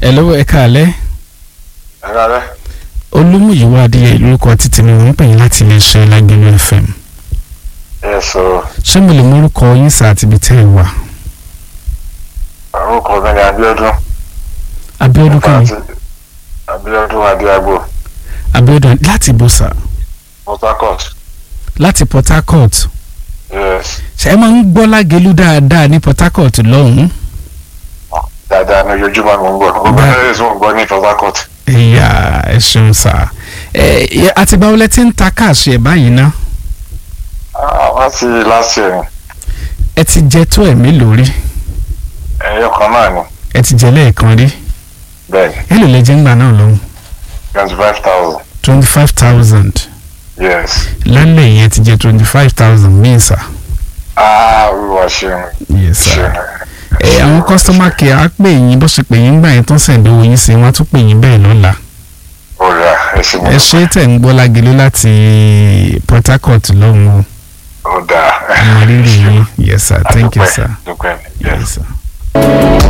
hello ẹ káalẹ́ ẹ̀rọ rẹ̀ olúmúyíwá adéyẹ lórúkọ títí mi wọ́n ń pè yín láti iléeṣẹ́ lágbèlú fm ẹ̀ sọ ṣé mo lè mórúkọ yín sá àti ibi tẹ́ ẹ wà orúkọ mi ni Abíọ́dún Abíọ́dún kan Àti- Abíọ́dún Adéagbò Abíọ́dún láti ibo sá Port Harcourt láti Port Harcourt yes ṣé ẹ máa ń gbọ́ lágẹ̀lú dáadáa ní Port Harcourt lọ́hùn-ún dáadáa ní ojoojúmọ́ ni mo ń gbọ́ gbogbo Bá- ẹ̀rẹ́ tí mo ń gbọ́ ní Port Harcourt ẹ̀yà ẹ ṣeun sá ẹ àtìgbà wọlé tí ń ta káàṣì ẹ̀ báyìí ná Ah, wọ́n ti last year ni ẹ ti jẹ tó ẹ̀mí lórí ẹ̀yọ kan náà ni ẹ ti jẹ lẹ́ẹ̀kan rí bẹ́ẹ̀ ni ẹ lò lè jẹ́ ńgbà náà lọ́hùn twenty five thousand twenty five thousand yes lálẹ́ yẹn ti jẹ twenty five thousand míì sá ah olúwa ṣeun yes sá. ṣeun ẹ àwọn customer care á pè yín bó ṣe pè yín gbà yín tó sẹ̀ǹdẹ̀ owó yín sí wọn á tún pè yín bẹ́ẹ̀ lọ́la ọ̀rẹ́ ẹ̀ ṣe mo ẹ ṣe tẹ̀ ń gbọ́ lágẹ̀lẹ́ láti Port Harcourt lọ́hùn o ó dáa àwọn rírì yín yes sir thank you Adúpẹ́, sir dúpẹ́ yes. yes sir.